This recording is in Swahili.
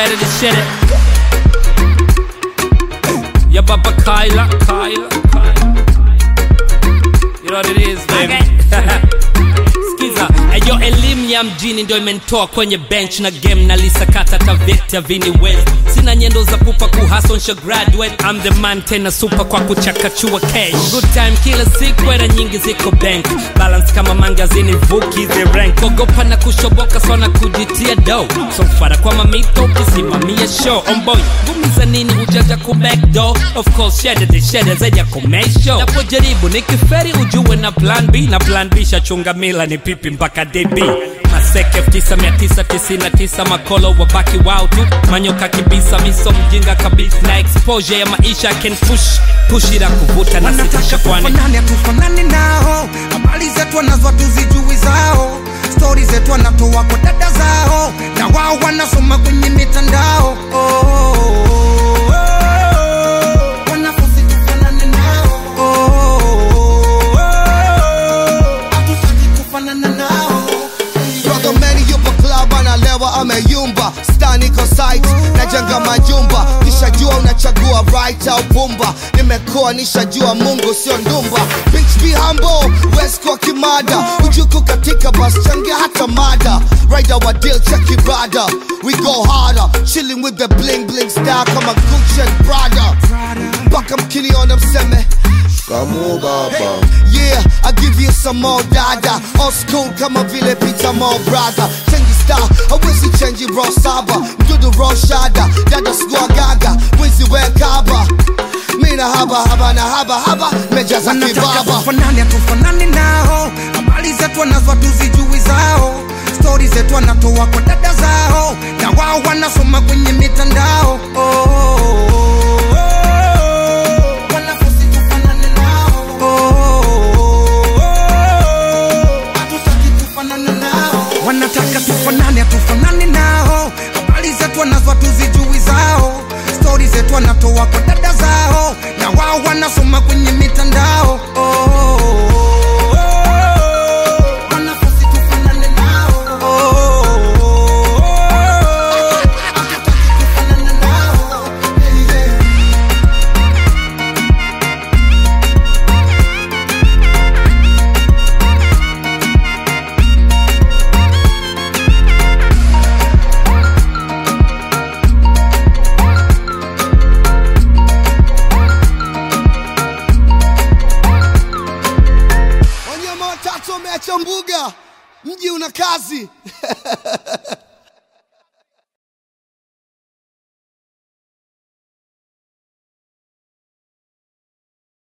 share it, share it. Ya baba Kyla, Kyla, Kyla. You know what it is, baby. Skiza, ayo elimu ya mjini ndio imenitoa kwenye bench na game na lisakata taveta vini west sina nyendo za pupa kuhasonsha graduate I'm the man tena super kwa kuchakachua cash good time kila siku era nyingi ziko bank balance kama mangazini vuki the rank ogopa na kushoboka sana kujitia do so fara kwa mamito ukisimamia show on boy gumiza nini hujaja ku back door of course shede de shede zaja kumesho napojaribu nikiferi ujue na plan b na plan b shachunga mila ni pipi mpaka db maseke 9999 makolo wabaki wao tu manyoka kibisa miso mjinga kabisa na exposure ya maisha can push push ila kuvuta na sitisha kwani tufanane hatufanani nao habari zetu wanazo hatuzijui zao stori zetu wanatoa kwa dada zao na wao wanasoma kwenye mitandao oh, oh, oh, oh. Wanafusi tufanane nao oh, oh, oh, oh. Hatutaki kufanana nao Brother Manny yupo club analewa ameyumba Stan iko site najenga majumba Nishajua unachagua right au pumba Nimekuwa nishajua Mungu sio ndumba Bitch be humble, West kwa kimada Ujuku katika bus changia hata mada Rider wa deal check ibada We go harder, chilling with the bling bling style kama Gucci and Prada Mpaka mkiniona mseme Kamu baba Yeah, I give you some more dada Old school kama vile Peter Mo brother Change style, hawezi change raw saba Mdudu raw shada, dada sikuwa gaga Wizi we kaba Mina haba haba na haba haba Mejaza wanataka kibaba tufanane hatufanani nao habari zetu wanazo hatuzijui zao stori zetu wanatoa kwa dada zao na wao wanasoma kwenye mitandao oh, oh, oh, oh. Wanafusi tufanane nao oh, oh, oh, oh. Hatutaki kufanana nao wanataka tufanane hatufanani nao habari zetu wanazo hatuzijui zao stori zetu wanatoa kwa dada zao na wao wanasoma kwenye mitandao oh, oh, oh, oh. Wanafusi tufanane nao oh, oh, oh, oh. Hatutaki kufanana nao yeah. Wanyama watatu wameacha mbuga Mji una kazi